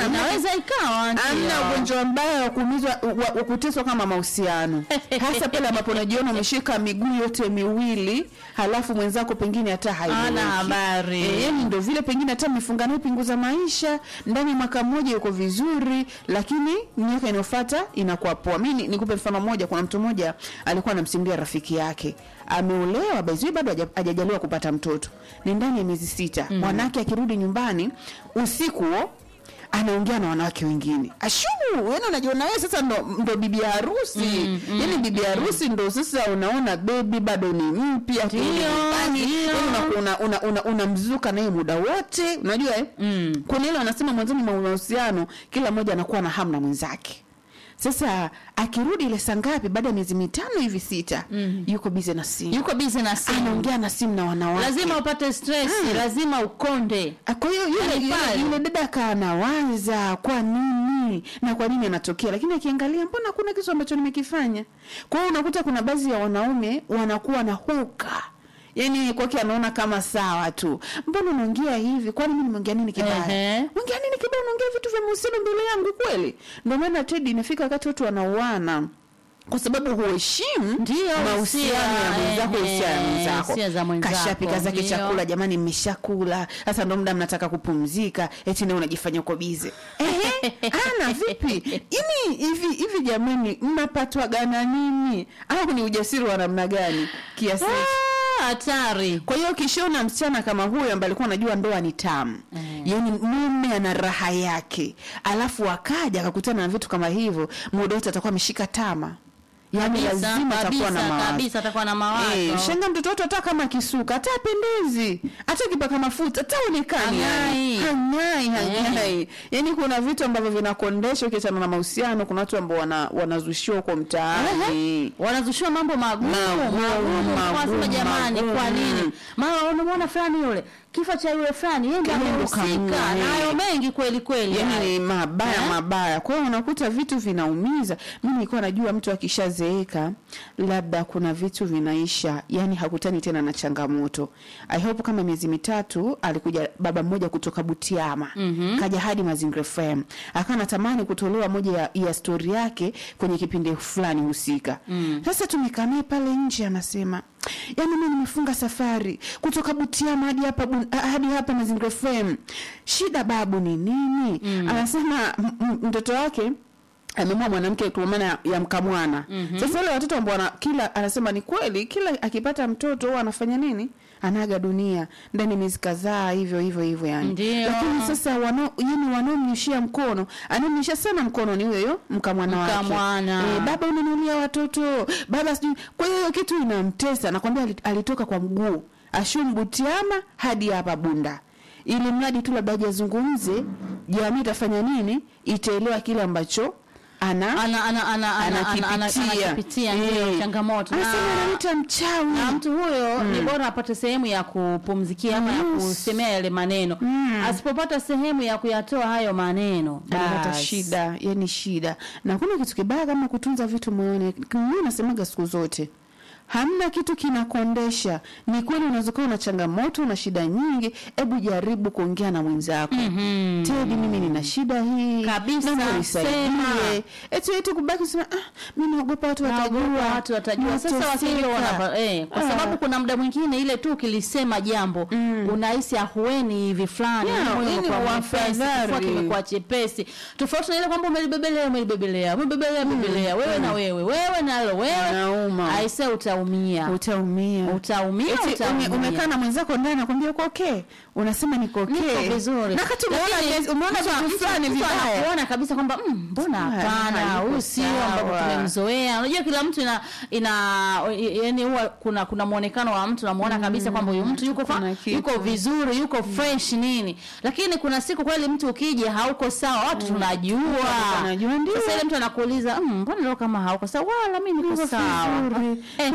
inaweza ikawa ndio. Amna ugonjwa mbaya wa kuumizwa wa, wa kuteswa kama mahusiano, hasa pale ambapo unajiona umeshika miguu yote miwili, halafu mwenzako pengine hata Hana haieleweki. habari. Eh, yani ndio vile pengine hata mmefunga naye pinguza maisha ndani ya mwaka mmoja yuko vizuri, lakini miaka inayofuata inakuwa poa. Mimi ni- nikupe mfano mmoja. Kuna mtu mmoja alikuwa anamsimulia rafiki yake, ameolewa baizui, bado haja- hajajaliwa kupata mtoto, ni ndani ya miezi sita. Mwanake akirudi nyumbani usiku huo anaongea na wanawake wengine ashu yani unajiona wewe sasa ndo, ndo bibi harusi mm, mm, yani bibi harusi ndo sasa unaona bebi bado ni mpya Ndio, nyumbani ndio. yani unaku- una, una, una, unamzuka naye muda wote unajua eh? Mm. kuna ile wanasema mwanzoni mwa mahusiano kila mmoja anakuwa na hamu na mwenzake sasa akirudi ile saa ngapi baada ya miezi mitano hivi sita mm. yuko bize na simu yuko busy na simu anaongea na simu na wanawake lazima upate stress lazima ukonde Ah, kwa hiyo yule, Yaani yule, pale. yule dada akaa anawaza kwa nini na kwa nini anatokea, lakini akiangalia, mbona hakuna kitu ambacho nimekifanya. Kwa hiyo unakuta kuna baadhi ya wanaume wanakuwa na huka yaani kwake anaona kama sawa tu, mbona unaongea hivi? Kwani mimi nimeongea nini kibaya? Ehe. Ongea nini kibaya? Unaongea vitu vya mahusiano mbele yangu kweli? Ndio maana Tedi, inafika wakati watu wanauana kwa sababu huheshimu Ndio, mahusiano ya hisia, mwenzako, ehe, hisia ya mwenzako. hisia za mwenzako, Kashapika zake ndio. chakula, jamani, mmeshakula sasa, ndo muda mnataka kupumzika, eti nawe unajifanya uko bize. Ehe, ana vipi? Ini hivi hivi, jamani, mnapatwaga na nini? Au ni ujasiri wa namna gani kiasi hicho? Ah, hatari Kwa hiyo ukishaona msichana kama huyo ambaye alikuwa anajua ndoa ni tamu Eh. yaani mume ana raha yake, alafu akaja akakutana na vitu kama hivyo, muda wote atakuwa ameshika tama, yaani Kabisa, lazima atakuwa na kabisa, mawazo kabisa atakuwa na mawazo Eh, shanga mtoto wetu hata kama kisuka hata apendezi hata kipaka mafuta hata onekani Hang'ai. hang'ai hang'ai yani kuna vitu ambavyo vinakondesha ukiachana na mahusiano kuna watu ambao wana, wanazushiwa huko mtaani wanazushiwa mambo magumu Magumu, magumu magumu, wanasema jamani magumu. kwa nini mara unamwona fulani yule kifo cha yule fulani yeye ndiye Yeye ndo amehusika kamua, na eh. hayo mengi kweli kweli yani hayo. ni mabaya Eh? mabaya kwa hiyo unakuta vitu vinaumiza mi nilikuwa najua mtu akishazeeka labda kuna vitu vinaisha yani hakutani tena na changamoto i hope kama miezi mitatu alikuja baba mmoja kutoka butiama mm-hmm. kaja hadi mazingira fm akawa natamani kutolewa moja ya, ya stori yake kwenye kipindi fulani husika mm. sasa tumekaa naye pale nje anasema yaani mi nimefunga safari kutoka butiama hadi hapa Bu- hadi hapa mazingira fm shida babu ni nini mm. anasema m- m- mtoto wake amemua mwanamke kwa maana ya- ya mkamwana mm-hmm. sasa wale watoto ambao wana- kila anasema ni kweli kila akipata mtoto huwa anafanya nini anaaga dunia ndani ya miezi kadhaa hivyo hivyo hivyo yani Ndio. lakini sasa wanao yani wanaomnyushia mkono anamnyushia sana mkono ni huyo huyo mkamwana wake Mkamwana. Eh, baba unanulia watoto baba sijui kwa hiyo hiyo kitu inamtesa nakwambia ali- alitoka kwa mguu ashumbutiama hadi hapa bunda ili mradi tu labda ajazungumze jamii itafanya nini itaelewa kile ambacho ana ana ana ana ana ana- ana- ana- anakipitia anakipitia Eh. ndio changamoto anasema na anamwita mchawi na mtu huyo ni bora apate sehemu ya kupumzikia ama ya Yes. kusemea yale maneno asipopata sehemu ya kuyatoa hayo maneno anapata basi. shida yani shida na kuna kitu kibaya kama kutunza vitu moyoni mimi nasemaga siku zote hamna kitu kinakondesha ni kweli unaweza kuwa una changamoto una shida nyingi hebu jaribu kuongea na mwenzako mm-hmm. tedi mimi nina shida hii Kabisa, naomba unisaidie. sema. eti eti kubaki kusema ah, mi naogopa watu Naogopa watajua watu watajua sasa Nateseka." wasijua wanapa eh, kwa Ah. sababu kuna muda mwingine ile tu ukilisema jambo unahisi ahueni hivi fulani Yeah, moyo yani umekuwa wafadhali. mwepesi, kifua kimekuwa chepesi tofauti na ile kwamba umelibebelea umelibebelea umelibebelea bebelea wewe na wewe wewe nalo wewe Inauma. aise utaumia utaumia utaumia Eti ume- utaumia umekaa na mwenzako ndani nakwambia uko okay unasema niko okay Niko vizuri. na kati umeona Lakini kesi- umeona mtu- vitu mtu- fulani mtu vibaya anakuona kabisa kwamba "Mm, mbona Ah, hapana hayuko huyu sio sawa." ambapo tumemzoea unajua kila mtu ina ina yani huwa kuna kuna muonekano wa mtu namuona kabisa kwamba huyu mtu yuko fa, kuna kitu. yuko vizuri yuko fresh nini lakini kuna siku kweli mtu ukija hauko sawa watu tunajua tunajua, ndio. sasa ile mtu anakuuliza "Mm, mbona leo kama hauko sawa wala mimi niko Niko sawa vizuri. Eh, kuna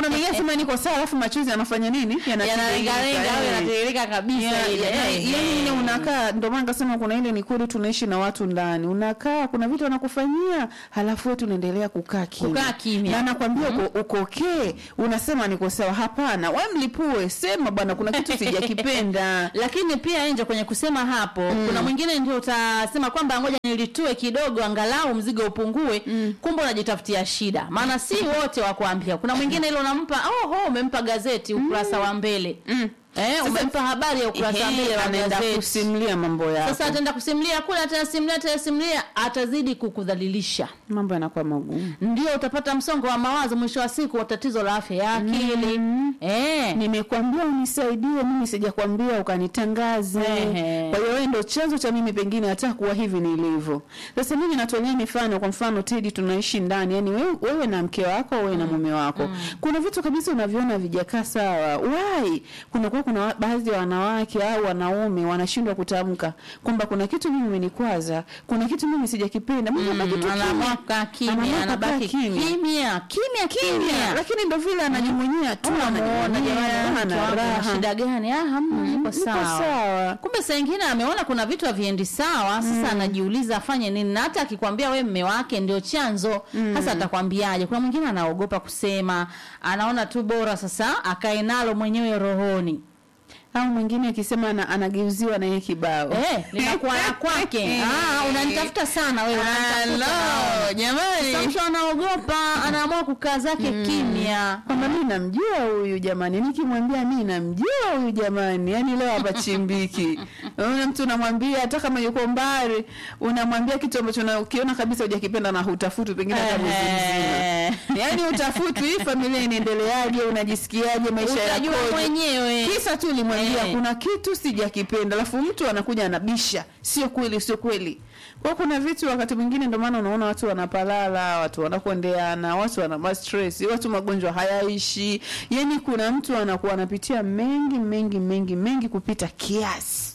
unaonilia sema niko sawa alafu machozi yanafanya nini yanalengalenga au Eh. yanatiririka kabisa Ya- ile. ya- Eh, yaani ile eh. unakaa ndio maana nikasema kuna ile ni kweli tunaishi na watu ndani unakaa kuna vitu wanakufanyia halafu wewe tunaendelea kukaa kimya Kukaa kimya. na nakwambia uko uko okay unasema niko sawa hapana wewe mlipue sema bwana kuna kitu sijakipenda lakini pia nje kwenye kusema hapo kuna mwingine ndio utasema kwamba ngoja nilitue kidogo angalau mzigo upungue kumbe unajitafutia shida maana si wote wa kuambia kuna mwingine ile unampa oho umempa gazeti ukurasa wa mbele eh, umempa habari ya ukurasa wa mbele wa anaenda gazeti kusimulia mambo yako sasa ataenda kusimulia kule atasimulia atasimulia atazidi kukudhalilisha mambo yanakuwa magumu ndio utapata msongo wa mawazo mwisho wa siku wa tatizo la afya ya akili eh. nimekwambia unisaidie mimi sijakwambia ukanitangaze Ehe. kwa hiyo wewe ndo chanzo cha mimi pengine hata kuwa hivi nilivyo sasa mimi natolea mifano kwa mfano tedi tunaishi ndani yani wewe, wewe na mke wako wewe na mume wako kuna vitu kabisa unaviona vijakaa sawa wai kunakuwa kuna wa- baadhi ya wanawake au wanaume wanashindwa kutamka kwamba kuna kitu mimi imenikwaza kuna kitu mimi sijakipenda mimi anabaki tu kimya. anaamua kukaa kimya Anaamua anabaki kukaa kimya. kimya kimya kimya kimya lakini ndo vile anajumunyia tu unamuona anajumunyia, jamani mtu ana wangu ana raha. shida gani ah hamna niko Niko sawa sawa kumbe saa ingine ameona kuna vitu haviendi sawa sasa anajiuliza afanye nini na hata akikwambia we mme wake ndio chanzo sasa atakwambiaje kuna mwingine anaogopa kusema anaona tu bora sasa akae nalo mwenyewe rohoni au mwingine akisema ana, anageuziwa na yeye kibao eh linakuwa la kwake ah unanitafuta sana wewe unanitafuta Hello, Sasa jamani mtu anaogopa anaamua kukaa zake kimya kwamba mi namjua huyu jamani nikimwambia mi namjua huyu jamani yani leo hapa chimbiki una mtu unamwambia hata kama yuko mbali unamwambia kitu ambacho na- ukiona kabisa hujakipenda na hutafuti pengine hata mwezi mzima Eh. yaani utafuti hii familia inaendeleaje unajisikiaje maisha utajua yakoje mwenyewe kisa tu ulimwambia Eh. kuna kitu sijakipenda alafu mtu anakuja anabisha sio kweli sio kweli kwa kuna vitu wakati mwingine ndio maana unaona watu wanapalala watu wanakondeana watu wana ma stress watu magonjwa hayaishi yani kuna mtu anakuwa anapitia mengi mengi mengi mengi kupita kiasi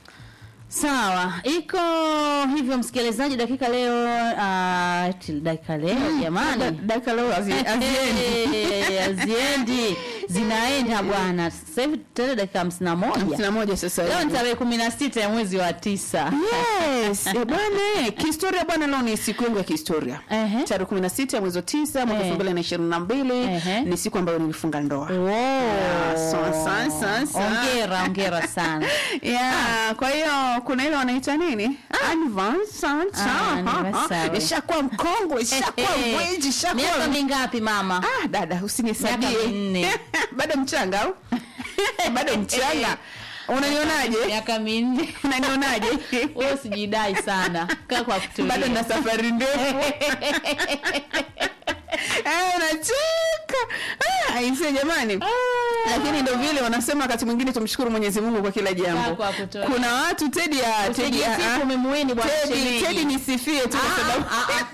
Sawa, iko hivyo msikilizaji, dakika leo uh, til dakika leo Da- jamani dakika leo hazi- haziendi Eh, haziendi zinaenda bwana. Sasa hivi tena dakika hamsini na moja hamsini na moja sasa leo ni hivi tarehe kumi na sita ya mwezi wa tisa. yes eh, bwana eh, kihistoria bwana leo ni siku yangu ya kihistoria Ehe. tarehe kumi na sita mwezi wa tisa mwaka Eh. elfu mbili na ishirini na mbili Ehe. ni siku ambayo nilifunga ndoa Wow. sa- sa- sa- sa. Ongera, ongera sana. yeah, kwa hiyo kuna ile wanaita nini Advance, Ah, ah, anniversary. ishakuwa mkongwe ishakuwa mweji Miaka ishakuwa mingapi mama? ah, dada Miaka usinihesabie minne. bado mchanga au bado mchanga unanionaje Miaka minne. unanionaje Wewe usijidai sana. Kaa kwa kutulia. bado na safari ndefu Eh, unacheka Ah, aisee jamani lakini ndo vile wanasema wakati mwingine tumshukuru mwenyezi mungu kwa kila jambo Kaa kwa kutulia. kuna watu tedi ya tedi ya Usijisifu umemuini bwana Tedi, shemeji. Tedi nisifie tu kwa sababu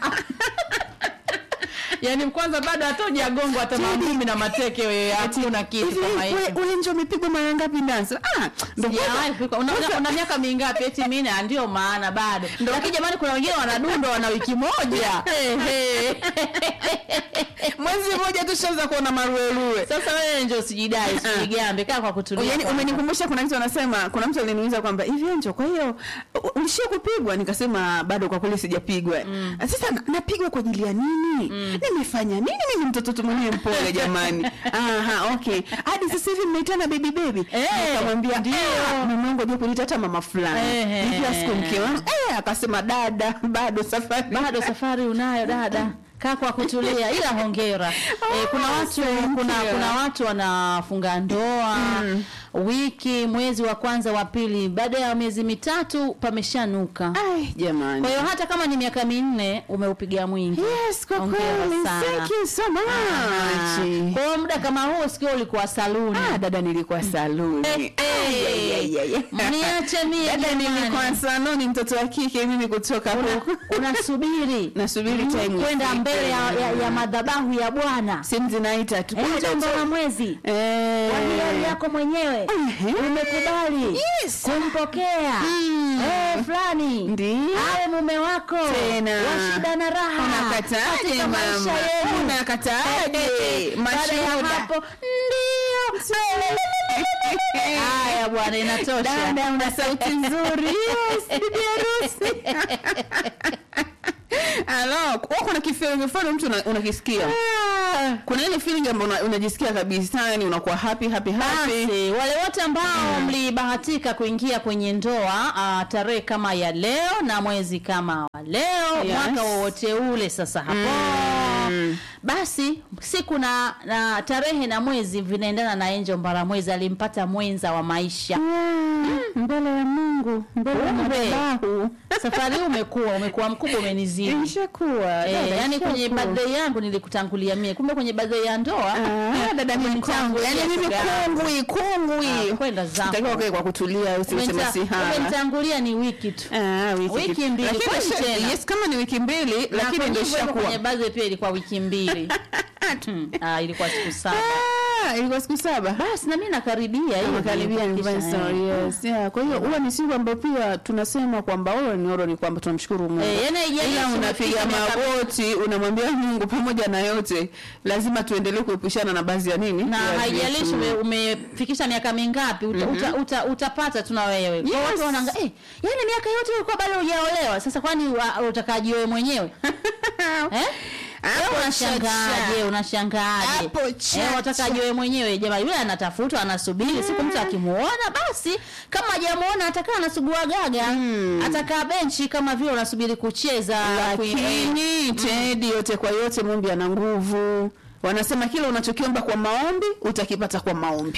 yaani kwanza bado hata ujagongwa hata mangumi na mateke wewe hatuna kitu hivi kama hicho we- ule nje umepigwa mara ngapi dansa ah ndo Sijawahi kupikwa. Una, una, una miaka mingapi eti mimi na ndio maana bado lakini jamani kuna wengine wanadundwa wana wiki moja mwezi mmoja tu shaanza kuona maruerue sasa wewe ndio usijidai usijigambe kaa kwa kutulia yani kwanza. umenikumbusha kuna kitu anasema kuna mtu aliniuliza kwamba hivi enjo kwa hiyo u- ulishia kupigwa nikasema bado kwa kweli sijapigwa sasa na- napigwa kwa ajili ya nini nimefanya nini mimi mtoto tu mwenyewe mpole jamani aha okay hadi sasa hivi mnaitana baby baby Eh, nikamwambia ndio. "Ah, mume wangu ajua kuniita hata mama fulani Eh, hivi eh, siku mke wangu eh akasema dada bado safari bado safari unayo dada kaa kwa kutulia ila hongera eh, kuna watu thank kuna you. kuna watu wanafunga ndoa wiki mwezi wa kwanza wa pili baada ya miezi mitatu pameshanuka ai jamani kwa hiyo hata kama ni miaka minne umeupiga mwingi yes kwa Hongera kweli sana. thank you so much kwa hiyo muda kama huo sikio ulikuwa saluni ah dada nilikuwa saluni Eh, Ai, ai, ai, ai, ai. mniache mie dada jamani. nilikuwa saluni mtoto wa kike mimi kutoka huko unasubiri nasubiri time kwenda ifike. mbele ya, ya, ya madhabahu ya bwana simu zinaita tu Eh, Kuja jambo tu. la mwezi Eh. kwa hiari yako mwenyewe Ehe. umekubali Yes. kumpokea Mm. eh, fulani Ndio. awe mume wako Tena. wa shida na raha Unakataje katika maisha mama? yenu. Unakataje? Baada ya Mashuhuda. hapo ndio haya bwana inatosha Dada una sauti nzuri. Yes, bibi harusi. Alo, wewe kuna kifeeling fulani mtu una- unakisikia. Kuna ile feeling ambayo una- unajisikia kabisa yani unakuwa happy happy happy. Basi wale wote ambao mlibahatika kuingia kwenye ndoa uh, tarehe kama ya leo na mwezi kama wa leo Yes. mwaka wowote ule sasa hapo Mm. basi siku na, na tarehe na mwezi vinaendana na Angel Mbaramwezi alimpata mwenza wa maisha Mbele ya Mungu, mbele ya Kumbe. madhabahu. safari hii umekuwa umekuwa mkubwa umenizidi Imeshakuwa. Eh, dada, yani kwenye ishakuwa. birthday yangu nilikutangulia mie kumbe kwenye birthday ya ndoa Ah, dada mimi kwangu. umenitangulia Yani mimi shoga yangu. kungwi, kungwi. Ah, kwenda zako. Utakiwa ukae kwa kutulia usiweke Umenta- masihara. umenitangulia ni wiki tu Ah, wiki, Wiki kitu. mbili, Lakini kwani isha- tena? Yes, kama ni wiki mbili Na lakini kwenye ndio hivyo hivyo ishakuwa. kwenye birthday pia ilikuwa wiki mbili Hmm, ah, ilikuwa siku saba Ah, ilikuwa siku saba. basi na mimi nakaribia hiyo Makaribia ni nilikuwa divine kisha, story, eh. yes. Yeah, kwa hiyo huwa ni siku ambayo pia tunasema kwamba oro ni oro ni kwamba tunamshukuru Mungu. Eh, yani haijalishi Ila unapiga umefikisha miaka- magoti unamwambia Mungu pamoja na yote lazima tuendelee kuepushana na baadhi ya nini? na Ya haijalishi vitu. ume- umefikisha miaka mingapi uta, uta, uta, utapata tu na wewe kwa Yes. watu wanaanga eh, yani miaka yote ulikuwa bado hujaolewa sasa kwani wa- utakaji wewe mwenyewe eh? Hapo Wewe unashangaaje chacha. unashangaaje Hapo chacha. eh, watakaje wewe mwenyewe jamaa yule anatafutwa anasubiri siku mtu akimuona basi kama hajamuona atakaa anasugua gaga Mm. atakaa benchi kama vile unasubiri kucheza lakini Tedi, yote kwa yote, Mungu ana nguvu. Wanasema kile unachokiomba kwa maombi utakipata kwa maombi.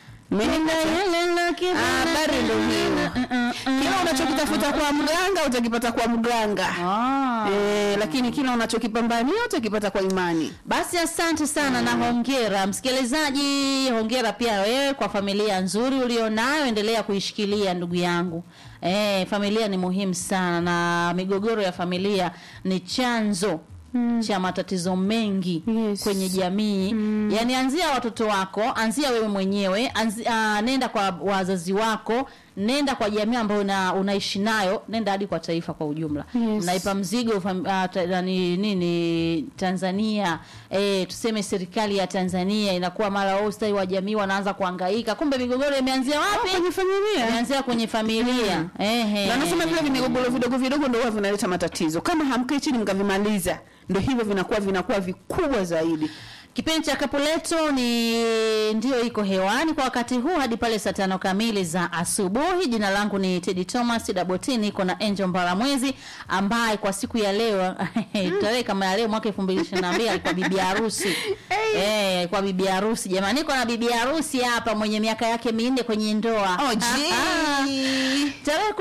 Umenipata? Ah, habari ndio hiyo. Kile unachokitafuta kwa mganga utakipata kwa mganga. Ah. Eh, lakini kile unachokipambania utakipata kwa imani. Basi asante sana na hongera msikilizaji, hongera pia wewe kwa familia nzuri ulionayo, endelea kuishikilia ndugu yangu. Eh, familia ni muhimu sana na migogoro ya familia ni chanzo cha matatizo mengi Yes. kwenye jamii. Yaani anzia watoto wako, anzia wewe mwenyewe, anzi, ah, nenda kwa wazazi wako, nenda kwa jamii ambayo una, unaishi nayo, nenda hadi kwa taifa kwa ujumla. Yes. Mnaipa mzigo fam, ah, ta, nani, nini Tanzania eh, tuseme serikali ya Tanzania inakuwa mara wao ustawi wa jamii wanaanza kuhangaika, kumbe migogoro imeanzia wapi? Kwenye familia. Imeanzia kwenye familia. Ehe. Na nasema vile vimigogoro vidogo vidogo ndio huwa vinaleta matatizo. Kama hamkai chini mkavimaliza, ndio hivyo vinakuwa vinakuwa vikubwa zaidi. Kipindi cha Kapuleto ni ndio iko hewani kwa wakati huu hadi pale saa tano kamili za asubuhi. Jina langu ni Teddy Thomas Daboti, niko na Angel Mbaramwezi ambaye kwa siku ya leo tarehe kama ya leo mwaka 2022 alikuwa bibi harusi. Eh, alikuwa bibi harusi jamani, niko na bibi harusi hapa mwenye miaka yake minne kwenye ndoa. Oh, Ah, ah. gee. Tarehe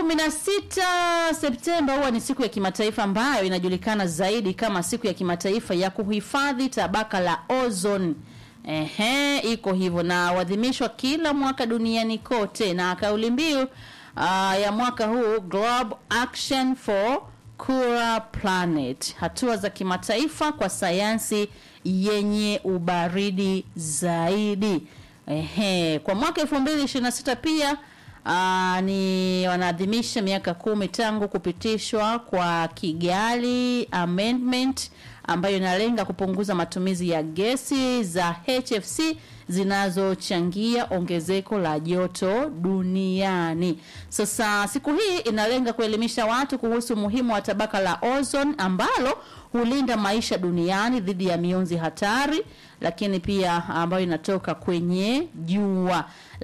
16 Septemba huwa ni siku ya kimataifa ambayo inajulikana zaidi kama siku ya kimataifa ya kuhifadhi tabaka la ozone. Ehe, iko hivyo na huadhimishwa kila mwaka duniani kote, na kauli mbiu uh, ya mwaka huu Global Action for Cooler Planet, hatua za kimataifa kwa sayansi yenye ubaridi zaidi. Ehe, kwa mwaka 2026 pia Aa, ni wanaadhimisha miaka kumi tangu kupitishwa kwa Kigali Amendment ambayo inalenga kupunguza matumizi ya gesi za HFC zinazochangia ongezeko la joto duniani. Sasa siku hii inalenga kuelimisha watu kuhusu umuhimu wa tabaka la ozone ambalo hulinda maisha duniani dhidi ya mionzi hatari, lakini pia ambayo inatoka kwenye jua.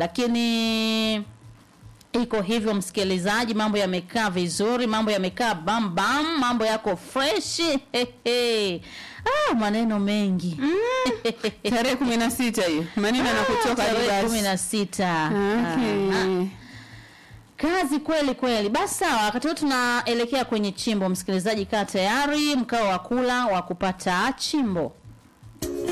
Lakini iko hivyo msikilizaji, mambo yamekaa vizuri, mambo yamekaa bam bam, mambo yako fresh Hehe. ah, maneno mengi Tarehe 16 hiyo. Maneno yanakutoka hadi tarehe basi. kumi na sita Okay. Ah, kazi kweli kweli. Basi sawa, wakati huu tunaelekea kwenye chimbo. Msikilizaji, kaa tayari, mkao wa kula wa kupata chimbo.